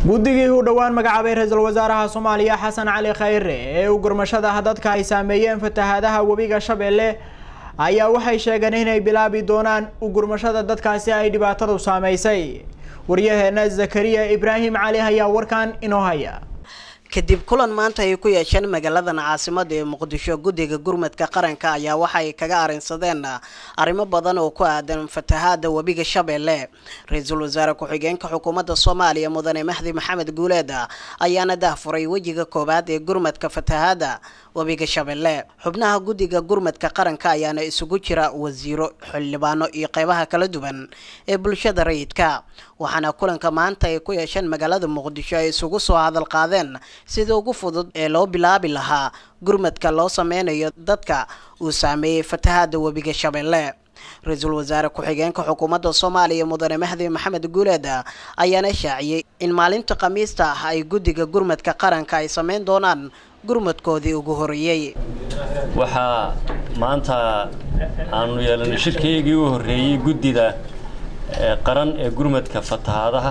guddigii uu dhowaan magacaabay ra-iisul wasaaraha soomaaliya xasan cali khayre ee u gurmashada dadka ay saameeyeen fatahaadaha webiga shabeelle ayaa waxay sheegeen inay bilaabi doonaan u gurmashada dadkaasi ay dhibaatadu saameysay waryaheena zakariya ibraahim cali ayaa warkan inoo haya kadib kulan maanta ay ku yeesheen magaaladan caasimada ee muqdisho guddiga gurmadka qaranka ayaa waxay kaga arinsadeen arrimo badan oo ku aadan fatahaada webiga shabeelle ra-iisul wasaare ku-xigeenka xukuumadda soomaaliya mudane mahdi maxamed guuleed ayaana dahfuray wejiga koowaad ee gurmadka fatahaada webiga shabeelle xubnaha guddiga gurmadka qaranka ayaana isugu jira wasiiro xildhibaano iyo qeybaha kala duwan ee bulshada rayidka waxaana kulanka maanta ay ku yeesheen magaalada muqdisho ay isugu soo hadal qaadeen sida ugu fudud ee loo bilaabi lahaa gurmadka loo sameynayo dadka uu saameeyey fatahaada webiga shabeelle ra-iisul wasaare ku-xigeenka xukuumadda soomaaliya mudane mahdi maxamed guuleed ayaana shaaciyey in maalinta khamiista ah ay guddiga gurmadka qaranka ay sameyn doonaan gurmadkoodii ugu horeeyey waxaa maanta aanu yeelanay shirkaygii u horreeyey guddida qaran ee gurmadka fatahaadaha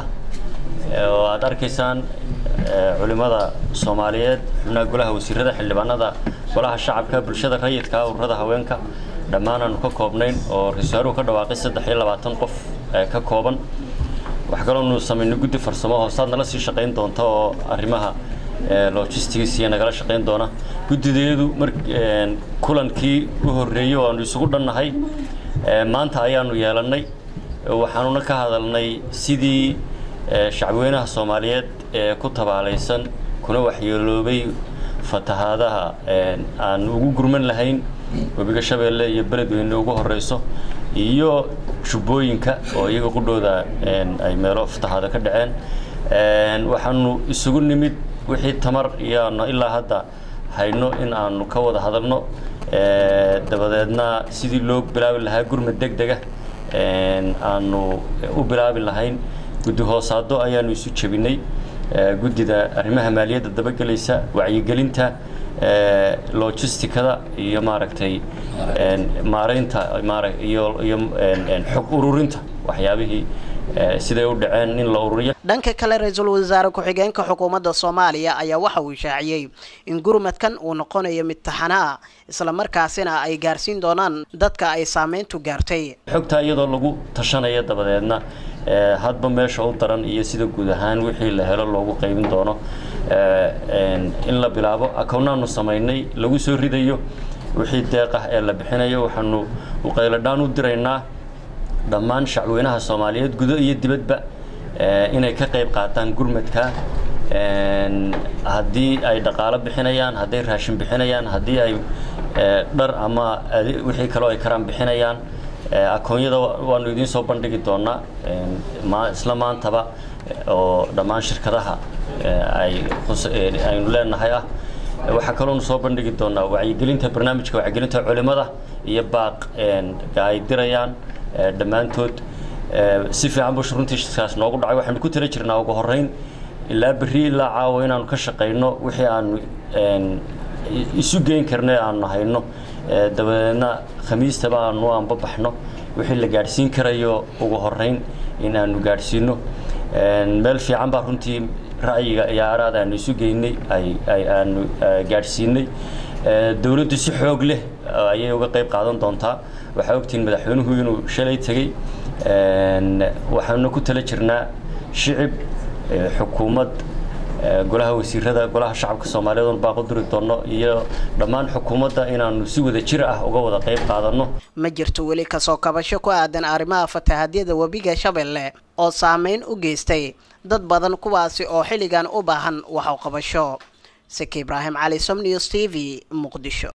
oo aad arkaysaan culimmada soomaaliyeed xubnaha golaha wasiirada xildhibaanada golaha shacabka bulshada rayidka ururada haweenka dhammaan aanu ka koobnayn oo ra-isul wasaaruhu ka dhawaaqay saddex iyo labaatan qof ka kooban wax kaloonu samaynay guddi farsamo hoosaad nala sii shaqayn doonta oo arrimaha logistics iyo nagala shaqayn doona guddideedu mar kulankii u horreeyey oo aanu isugu dhannahay maanta ayaanu yeelannay waxaanuna ka hadalnay sidii shacbweynaha soomaaliyeed ee ku tabaalaysan kuna waxyeeloobay fatahaadaha aan ugu gurman lahayn webiga shabeelle iyo beledweyne ugu horeyso iyo jubbooyinka oo iyaga qudhooda ay meelo fatahaada ka dhaceen waxaanu isugu nimid wixii tamar iyoaanu ilaa hadda hayno in aanu ka wada hadalno dabadeedna sidii loo bilaabi lahaa gurmad deg dega aanu u bilaabi lahayn guddi hoosaado ayaanu isu jebinay guddida arrimaha maaliyadda dabagelaysa wacyigelinta logisticada iyo maaragtay maaraynta iyo iyo xog ururinta waxyaabihii siday u dhaceen in la ururiyo dhanka kale ra-iisul wasaare ku-xigeenka xukuumadda soomaaliya ayaa waxa uu shaaciyey in gurmadkan uu noqonayo mid taxana ah islamarkaasina ay gaarsiin doonaan dadka ay saameyntu gaartay xogtaa iyadoo lagu tashanaya dabadeedna hadba meesha u daran iyo sida guud ahaan wixii la helo loogu qaybin doono in la bilaabo akownaanu samaynay lagu soo ridayo wixii deeq ah ee la bixinayo waxaanu uqayladhaan u diraynaa dhammaan shacweynaha soomaaliyeed gudo iyo dibadba inay ka qayb qaataan gurmadka haddii ay dhaqaalo bixinayaan hadday raashin bixinayaan haddii ay dhar ama wixii kaloo ay karaan bixinayaan akoonyada waanu idiin soo bandhigi doonaa isla maantaba oo dhammaan shirkadaha aynu leenahay ah waxaa kaloonu soo bandhigi doonaa wacyigelinta barnaamijka wacyigelinta culimada iyo baaq ay dirayaan dhammaantood si fiican buu runtiiskaas noogu dhacay waxaanu ku tala jirnaa ugu horreyn ilaa berri ilaa caawa inaanu ka shaqayno wixii aanu isu geyn karna aanu hayno dabadeedna khamiistaba aanu anbabaxno wixii la gaadhsiin karayo ugu horreyn in aanu gaadhsiino meel fiican baa runtii ra'yiga iyo araad aanu isu geynay ay aanu gaadhsiinay dowladdu si xoog leh ayay uga qayb qaadan doontaa waxaa ogtihiin madaxweynuhu inuu shalay tegey waxaanu ku tala jirnaa shicib xukuumad golaha wasiirada golaha shacabka soomaaliyeed oon baaqo duri doonno iyo dhammaan xukuumadda inaanu si wada jir ah uga wada qayb qaadanno ma jirto weli kasoo kabasho ku aadan arrimaha fatahaadyada webiga shabeelle oo saameyn u geystay dad badan kuwaasi oo xilligan u baahan wax u qabasho saki ibraahim cali som news t v muqdisho